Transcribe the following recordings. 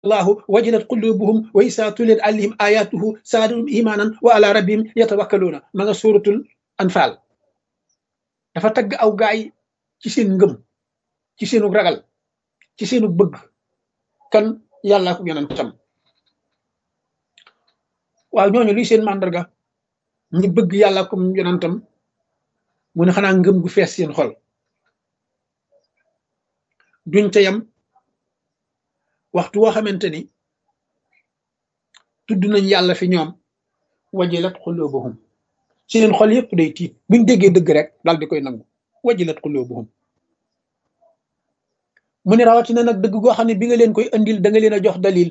allahu wajilat qulubuhum wa isa tuliyat alayhim ayatuhu saadatum imanan wa ala rabbihim yatawakkaluuna ma nga suratul anfal dafa tagg aw gaay ci seen ngëm ci seenu ragal ci seenu bëgg kan yàlla ko yonentam waaw ñooñu luy seen màndarga ñi bëgg yàlla ko yonentam mu ne xanaa ngëm gu fees seen xol duñ ca yam waxtu woo xamante ni tudd nañ yàlla fi ñoom wajilat xulubuhum seen xol yëpp day tiit buñ déggee dëgg rek daal di koy nangu wajilat xulubuhum mu ne rawatina nag dëgg goo xam ne bi nga leen koy andil da nga leen a jox dalil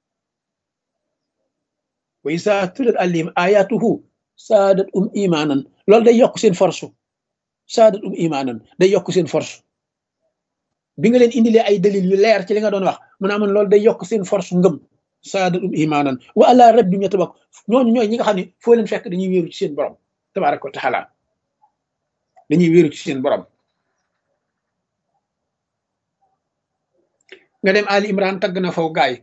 wa isa tulat alim ayatuhu saadat um imanan loolu day yokk seen force saadat um imanan day yokk seen force bi nga leen indilee ay dalil yu leer ci li nga doon wax mu ne amoon loolu day yokk seen force ngëm saadat um imanan wa ala rabbim yatabak ñooñu ñooy ñi nga xam ne foo leen fekk dañuy wéeru ci seen borom tabaraka wa taala dañuy wéeru ci seen borom nga dem ali imran tagg na faw gaay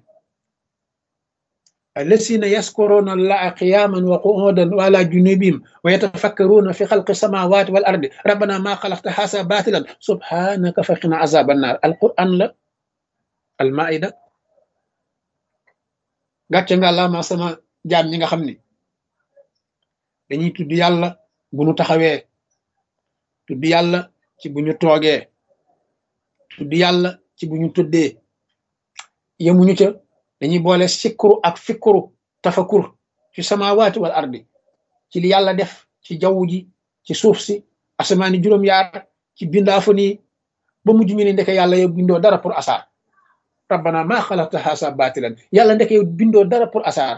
الذين يذكرون الله قياما وقعودا وعلى جنوبهم ويتفكرون في خلق السماوات والارض ربنا ما خلقت هذا باطلا سبحانك فقنا عذاب النار القران لا المائده gàcce nga la ma sama jaam ñi nga xam ni dañuy tudd yàlla bu ñu taxawee tudd yàlla ci bu ñu toogee tudd yàlla ci bu ñu tëddee yemuñu ca dañuy boole sikkuru ak fikkuru tafakur ci samawaati wal ardi ci li yàlla def ci jaww ji ci suuf si asamaani juróom-yaar ci bindaafu nii ba mujj ñu ne ndeke yàlla yow bindoo dara pour asaar rabbana maa xalaqta haasa baatilan yàlla ndeke yow bindoo dara pour asaar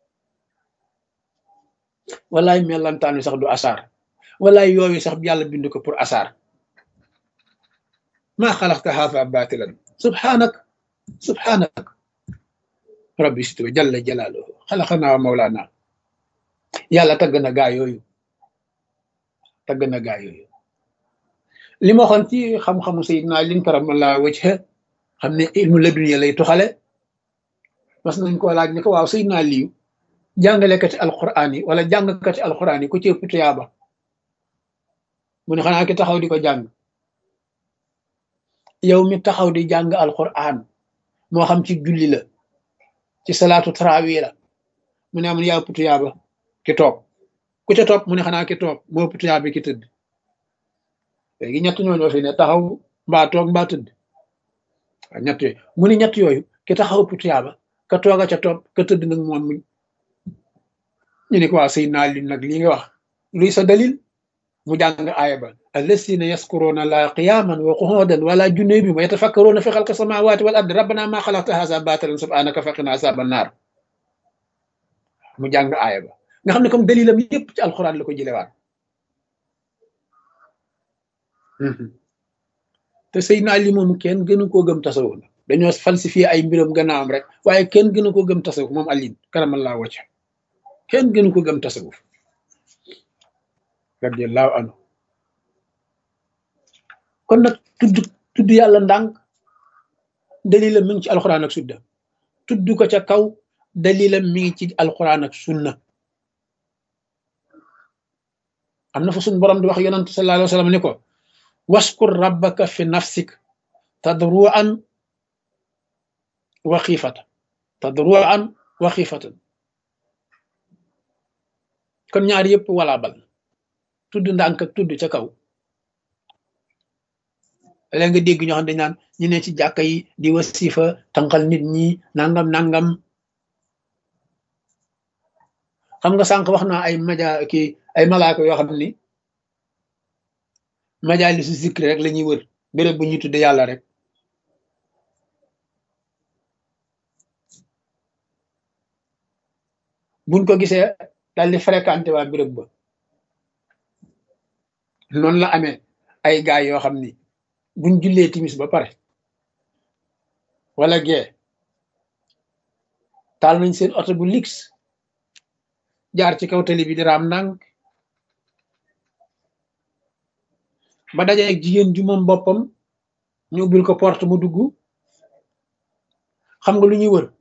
walaay mellantaan wi sax du asaar walaay yooyu sax yàlla bind ko pour asaar maa xalaqta haasa baatilan subhanak subhanak rabbi situ jalla jalaaluhu xalaqanaa wa mawlaana yàlla tagg na gaa yooyu tagg na gaa yooyu li ma waxoon ci xam-xamu sayidna lin karamallahu wajha xam ne ilmu laduniya lay tuxale mas nañ ko laaj ni ko waaw sayidna liyu jàngalekati alquran yi wala jàngkati alquran yi ku ci ëpp tuyaaba mu ne xanaa ki taxaw di ko jàng yow mi taxaw di jàng alquran moo xam ci julli la ci salaatu tarawi la mu ne amun yaa ëpp tuyaaba ki toog ku ca topp mu ne xanaa ki toog moo ëpp tuyaaba ki tëdd léegi ñett ñooñoo fi ne taxaw mbaa toog mbaa tëdd waaw ñett yooyu mu ne ñett yooyu ki taxaw ëpp tuyaaba ka tooga ca topp ka tëdd nag moom muñ ñu ne ko waa sëy naa li nag lii nga wax luy sa dalil mu jàng aaya ba allasina yaskuruna la qiyaman wa qu'udan wala junubihim wa yatafakkaruna fi xalqi samawati wal ardi rabbana ma xalaqta haza batilan subhanaka faqina azaban nar mu jàng aaya ba nga xam ne comme dalilam yépp ci alquran la ko jëlewaat te Seydina Ali moom kenn gënu koo gëm tasawuf la dañoo falsifié ay mbiram gannaawam rek waaye kenn gënu ko gëm tasawuf moom Ali karamallahu wajha kenn gënu ko gëm tasawuf radiallahu anhu kon nag tudd tudd yàlla ndànk dalilam mi ngi ci alquran ak sunna tudd ko ca kaw dalilam mi ngi ci alquran ak sunna am na fa suñ borom di wax yonent sallallahu alayhi wa sallam ni ko waskur rabbaka fi nafsik tadruan wa xiifatan tadruan wa xiifatan kon ñaar yëpp wala bal tudd ndànk ak tudd ca kaw léegi nga dégg ñoo xam dañ naan ñu ne ci jàkka yi di wasifa tànqal nit ñi nangam nangam xam nga sànq wax naa ay maja kii ay malaaka yoo xam ni majalisu zikri rek la ñuy wër béréb bu ñuy tudde yàlla rek buñ ko gisee daal di fréquenté waa béréb ba noonu la amee ay gaay yoo xam ni buñ jullee timis ba pare wala gee taal nañ seen oto bu lix jaar ci kaw tali bi di raam ndànk ba dajeeg jigéen ju moom boppam ñu ubbil ko porte mu dugg xam nga lu ñuy wër